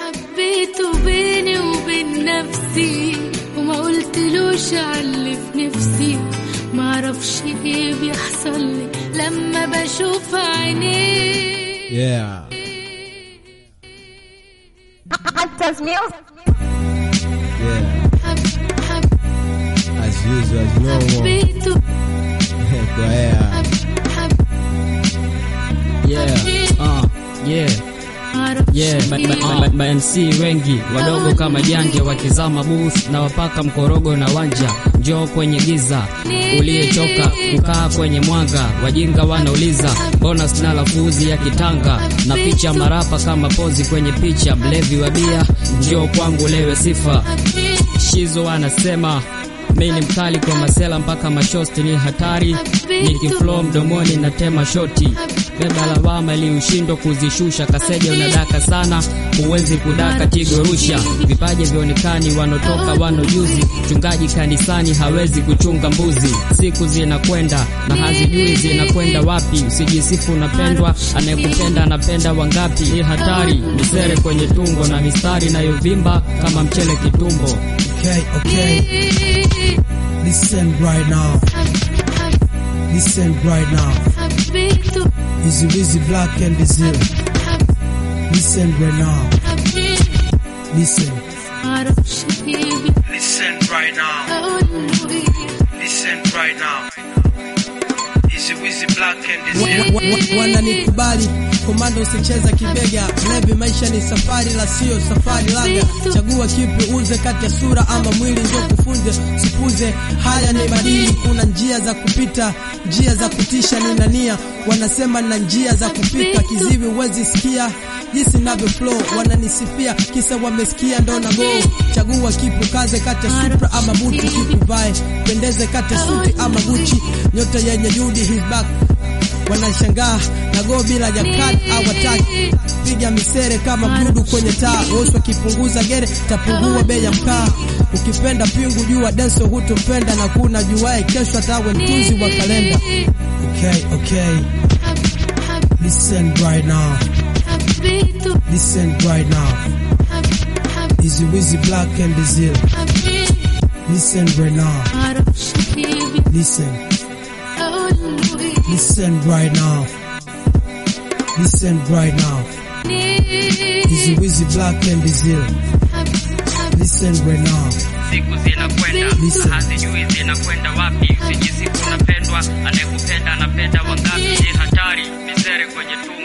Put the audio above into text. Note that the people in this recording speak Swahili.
حبيته بيني وبين نفسي وما قلتلوش عاللي في نفسي معرفش ايه بيحصل لي لما بشوف عينيه Yeah. Hunters Music. Yeah. As usual, as normal. حبيته Kwa hea. Yeah, uh, yeah, معرفش yeah. Ma, ma, ma, ma, ma MC wengi wadogo kama janje wakizama booth na wapaka mkorogo na wanja njoo kwenye giza uliyechoka kukaa kwenye mwanga wajinga wanauliza mbona sina lafuzi ya kitanga na picha marapa kama pozi kwenye picha mlevi wa bia njoo kwangu lewe sifa Shizo anasema mi ni mkali kwa masela mpaka mashosti ni hatari, nikiflow mdomoni na tema shoti beba lawama ili ushindwa kuzishusha. Kaseja unadaka sana, huwezi kudaka tigo rusha. Vipaji vionekani, wanotoka wano juzi. Mchungaji kanisani hawezi kuchunga mbuzi. Siku zinakwenda na hazijui zinakwenda wapi. Usijisifu unapendwa, anayekupenda anapenda wangapi? Ni hatari, misere kwenye tungo na mistari inayovimba kama mchele kitumbo. Okay, okay. Listen right now. Listen right now. حبيته Easy Wizzy Black and Diesel. Listen right now. Listen. معرفش ايه Listen right now. بقوله ايه Listen right now. Easy Wizzy Black and Diesel. Wananikubali komando, usicheza kibega. Mlevi, maisha ni safari, la sio safari laga. Chagua kipi uze kati ya sura ama mwili, ndio kufunze sipuze. Haya ni madili, kuna njia za kupita, njia za kutisha. Nina nia, wanasema na njia za kupika. Kiziwi huwezi sikia jinsi navyo flow, wananisifia kisa wamesikia ndo na go. Chagua kipi kaze kati ya Supra ama buti, kipi vae pendeze kati ya suti ama Gucci. Nyota yenye Judy his back wanashangaa na go bila jakad au wataki piga misere kama budu kwenye taa wosi wakipunguza gere tapungua bei ya mkaa ukipenda pingu jua denso hutompenda na kuna juae kesho atawe mtunzi wa kalenda okay, okay. Listen right now. حبيته Listen right now. Easy Wizzy Black and Diesel. Listen right now. معرفش ايه Listen. بقوله ايه Listen right now. Listen right now. Easy Wizzy Black and Diesel. Listen right now. siku zinakwenda Listen. hazijui zinakwenda wapi usijisifu unapendwa anayekupenda anapenda wangapi ni hatari misere kwenye tumbo